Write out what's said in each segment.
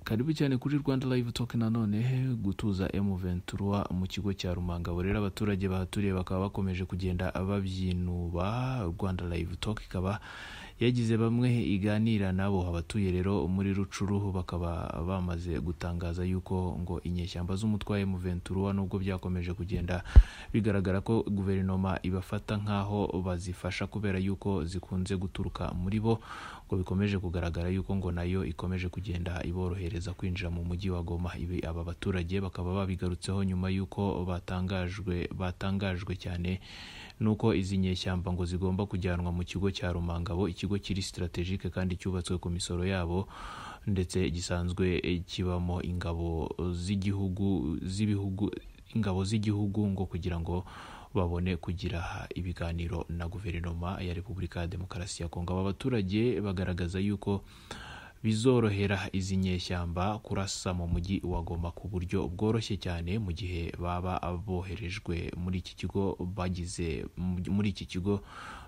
mwaribi cyane kuri rwanda live talk nanone gutuza m23 mu kigo cya rumangabo rero abaturage bahaturiye bakaba bakomeje kugenda babyinuba rwanda live talk ikaba yagize bamwe iganira nabo abatuye rero muri rucuruhu bakaba bamaze gutangaza yuko ngo inyeshyamba z'umutwaye muventura nubwo byakomeje kugenda bigaragara ko guverinoma ibafata nk'aho bazifasha kubera yuko zikunze guturuka muri bo ngo bikomeje kugaragara yuko ngo nayo ikomeje kugenda iborohereza kwinjira mu mujyi wa goma ibi aba baturage bakaba babigarutseho nyuma yuko batangajwe batangajwe cyane nuko izi nyeshyamba ngo zigomba kujyanwa mu kigo cya rumangabo ikigo kiri sitarategike kandi cyubatswe ku misoro yabo ndetse gisanzwe kibamo ingabo z'igihugu z'ibihugu ingabo z'igihugu ngo kugira ngo babone kugira ibiganiro na guverinoma ya repubulika ya demokarasi ya kongo aba baturage bagaragaza yuko bizorohera izi nyeshyamba kurasa mu mujyi wa goma ku buryo bworoshye cyane mu gihe baba boherejwe muri iki kigo bagize muri iki kigo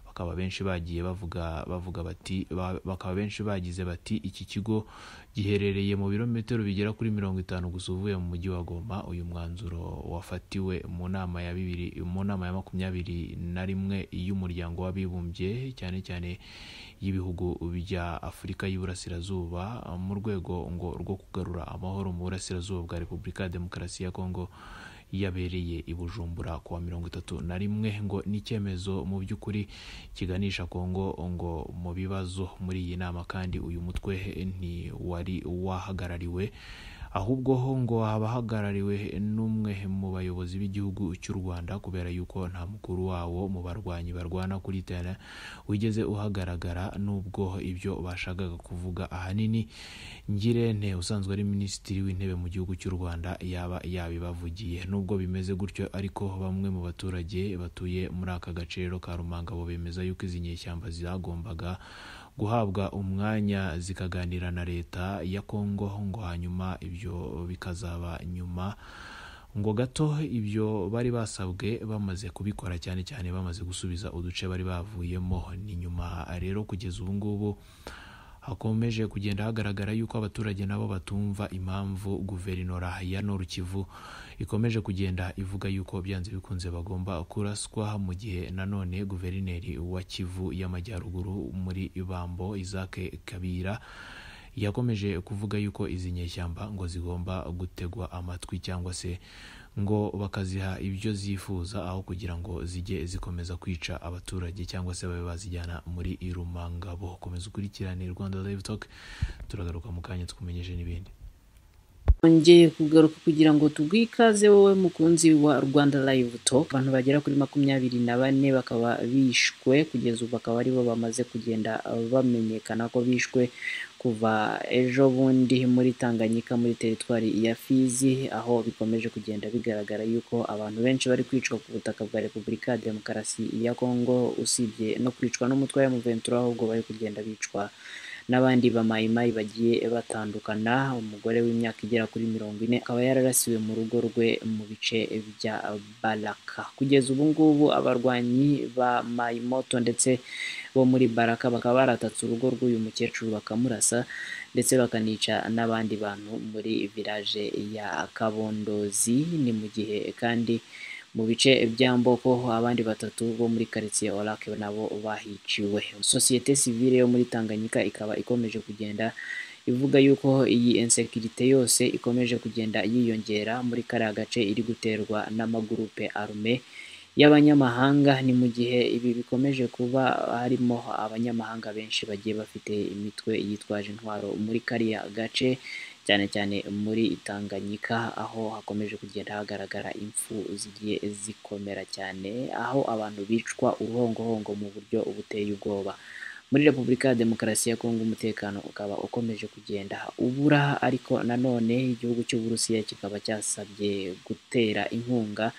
bakaba benshi bagiye bavuga bavuga bati ba- bakaba benshi bagize bati iki kigo giherereye mu birometero bigera kuri mirongo itanu gusa uvuye mu mujyi wa Goma uyu mwanzuro wafatiwe mu nama ya bibiri mu nama ya makumyabiri na rimwe y'umuryango w'abibumbye cyane cyane y'ibihugu bya Afurika y'Iburasirazuba mu rwego ngo rwo kugarura amahoro mu burasirazuba bwa Repubulika ya Demokarasi ya Kongo yabereye i Bujumbura ku wa mirongo itatu na rimwe ngo ni icyemezo mu by'ukuri kiganisha Kongo ngo mu bibazo muri iyi nama kandi uyu mutwe ntiwari wahagarariwe ahubwo ho ngo haba hagarariwe n'umwe mu bayobozi b'igihugu cy'u Rwanda kubera yuko nta mukuru wawo mu barwanyi barwana kuri tera wigeze uhagaragara nubwo ibyo bashakaga kuvuga ahanini ngirente usanzwe ari minisitiri w'intebe mu gihugu cy'u Rwanda yaba yabibavugiye nubwo bimeze gutyo ariko bamwe mu baturage batuye muri aka gaciro ka Rumangabo bemeza yuko izi nyeshyamba zagombaga guhabwa umwanya zikaganira na leta ya Kongo ngo hanyuma ibyo bikazaba nyuma ngo gato ibyo bari basabwe bamaze kubikora cyane cyane bamaze gusubiza uduce bari bavuyemo ni nyuma rero kugeza ubu ngubu hakomeje kugenda hagaragara yuko abaturage nabo batumva impamvu guverinora ya Nord Kivu ikomeje kugenda ivuga yuko byanze bikunze bagomba kuraswa mu gihe nanone guverineri wa Kivu y'Amajyaruguru muri Ibambo Isaac Kabira yakomeje kuvuga yuko izi nyeshyamba ngo zigomba gutegwa amatwi cyangwa se ngo bakaziha ibyo zifuza aho kugira ngo zijye zikomeza kwica abaturage cyangwa se babe bazijyana muri irumangabo komeza ukurikirane rwanda live talk turagaruka mu kanya twumenyeje n'ibindi Twongeye kugaruka kugira ngo tugwikaze wowe mukunzi wa Rwanda Live Talk abantu bagera kuri makumyabiri na bane bakaba bishwe kugeza ubu bakaba aribo bamaze kugenda uh, bamenyekana ko bishwe kuva ejo bundi muri Tanganyika muri teritwari ya Fizi aho bikomeje kugenda bigaragara yuko abantu benshi bari kwicwa ku butaka bwa Repubulika ya Demokarasi ya Kongo usibye no kwicwa n'umutwe wa M23 ahubwo bari kugenda bicwa n'abandi bamayimayi bagiye batandukana umugore w'imyaka igera kuri mirongo ine akaba yararasiwe mu rugo rwe mu bice bya baraka kugeza ubu ngubu abarwanyi ba mayimoto ndetse bo muri baraka bakaba baratatse urugo rw'uyu mukecuru bakamurasa ndetse bakanica n'abandi bantu muri village ya kabondozi ni mu gihe kandi mu bice bya mboko abandi batatu bo muri karitsiye orake nabo bahiciwe sosiyete sivile yo muri tanganyika ikaba ikomeje kugenda ivuga yuko iyi insekirite yose ikomeje kugenda yiyongera muri kariya gace iri guterwa n'amagurupe arume y'abanyamahanga ni mu gihe ibi bikomeje kuba harimo abanyamahanga benshi bagiye bafite imitwe yitwaje intwaro muri kariya gace cyane cyane muri Tanganyika aho hakomeje kugenda hagaragara impfu zigiye zikomera cyane aho abantu bicwa uruhongohongo mu buryo buteye ubwoba muri Repubulika ya Demokarasi ya Kongo umutekano ukaba ukomeje kugenda ubura ariko nanone igihugu cy'Uburusiya kikaba cyasabye gutera inkunga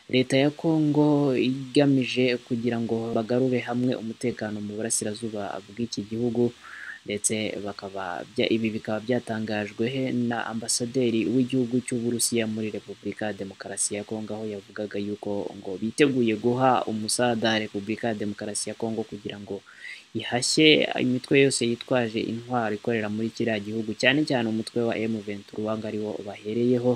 leta ya Kongo igamije kugira ngo bagarure hamwe umutekano mu burasirazuba bw'iki gihugu ndetse bakaba bya- ibi bikaba byatangajwe he na ambasaderi w'igihugu cy'Uburusiya muri Repubulika ya Demokarasi ya Kongo aho yavugaga yuko ngo biteguye guha umusada Repubulika ya Demokarasi ya Kongo kugira ngo ihashye imitwe yose yitwaje intwaro ikorera muri kiriya gihugu cyane cyane umutwe wa M23 ngo ariwo bahereyeho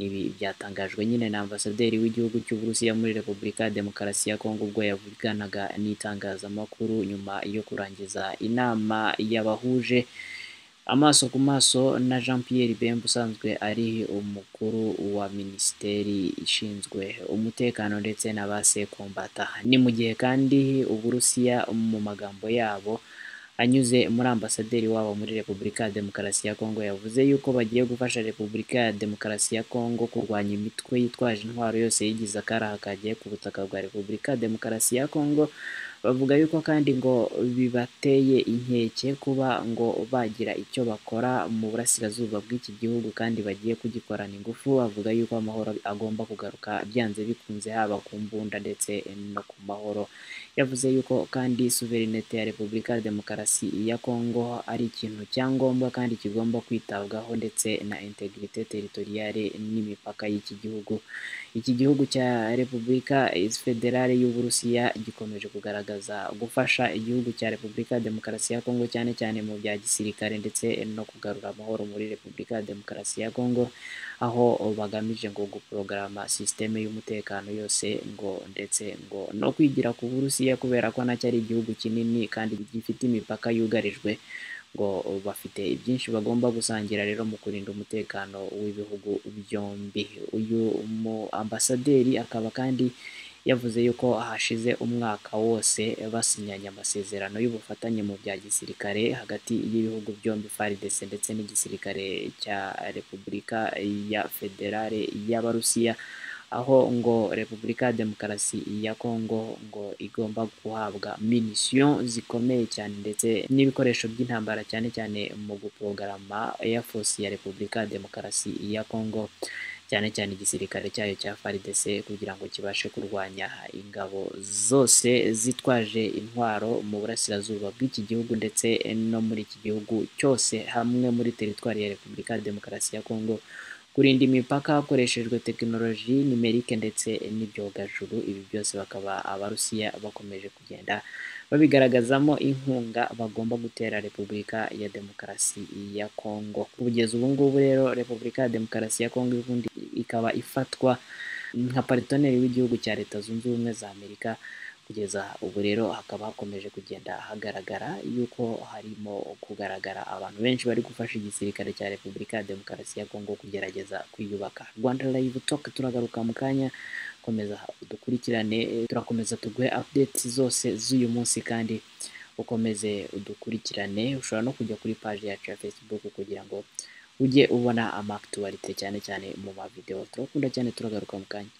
ibi byatangajwe nyine na ambasaderi w'igihugu cy'Uburusiya muri Repubulika ya Demokarasi ya Kongo ubwo yavuganaga n'itangazamakuru nyuma yo kurangiza inama yabahuje amaso ku maso na Jean Pierre Bemba usanzwe ari umukuru wa minisiteri ishinzwe umutekano ndetse na ba sekombata ni mu gihe kandi Uburusiya mu magambo yabo anyuze muri ambasaderi wabo muri Repubulika ya Demokarasi ya Kongo yavuze yuko bagiye gufasha Repubulika ya Demokarasi ya Kongo kurwanya imitwe yitwaje intwaro yose yigize akaraha kagiye ku butaka bwa Repubulika ya Demokarasi ya Kongo bavuga yuko kandi ngo bibateye inkeke kuba ngo bagira icyo bakora mu burasirazuba bw'iki gihugu kandi bagiye kugikorana ingufu avuga yuko amahoro agomba kugaruka byanze bikunze haba ku mbunda ndetse no ku mahoro yavuze yuko kandi suverinete ya repubulika ya demokarasi ya kongo ari ikintu cyangombwa kandi kigomba kwitabwaho ndetse na integrite teritoriale n'imipaka y'iki gihugu iki gihugu cya repubulika federale y'uburusiya gikomeje kugaragaza gufasha igihugu cya repubulika ya demokarasi ya kongo cyane cyane mu bya gisirikare ndetse no kugarura amahoro muri repubulika ya demokarasi ya kongo aho bagamije ngo guprogarama sisiteme y'umutekano yose ngo ndetse ngo no kwigira ku burusiya kubera ko nacyo ari igihugu kinini kandi gifite imipaka yugarijwe ngo bafite byinshi bagomba gusangira rero mu kurinda umutekano w'ibihugu byombi uyu mu ambasaderi akaba kandi yavuze yuko hashize umwaka wose basinyanye amasezerano y'ubufatanye mu bya gisirikare hagati y'ibihugu byombi FARDC ndetse n'igisirikare cya Repubulika ya Federale y'Abarusiya aho ngo Repubulika ya Demokarasi ya Kongo ngo igomba guhabwa minisiyo zikomeye cyane ndetse n'ibikoresho by'intambara cyane cyane mu guprogarama Air Force ya Repubulika ya Demokarasi ya Kongo cyane cyane igisirikare cyayo cya FARDC kugira ngo kibashe kurwanya ingabo zose zitwaje intwaro mu burasirazuba bw'iki gihugu ndetse no muri iki gihugu cyose hamwe muri teritwari ya Repubulika ya Demokarasi ya Kongo kurinda imipaka hakoreshejwe tekinoloji nimerike ndetse n'ibyogajuru ibi byose bakaba abarusiya bakomeje kugenda babigaragazamo inkunga bagomba gutera repubulika ya demokarasi ya kongo kugeza ubu ngubu rero repubulika ya demokarasi ya kongo ubundi ikaba ifatwa nka paritoneri w'igihugu cya leta zunze ubumwe za amerika kugeza ubu rero hakaba hakomeje kugenda hagaragara yuko harimo kugaragara abantu benshi bari gufasha igisirikare cya repubulika ya demokarasi ya kongo kugerageza kwiyubaka rwanda live talk turagaruka mu kanya komeza udukurikirane turakomeza tuguhe updates zose z'uyu munsi kandi ukomeze udukurikirane ushobora no kujya kuri paji yacu ya facebook kugira ngo ujye ubona amakituwarite cyane cyane mu mavidewo turakunda cyane turagaruka mu kanya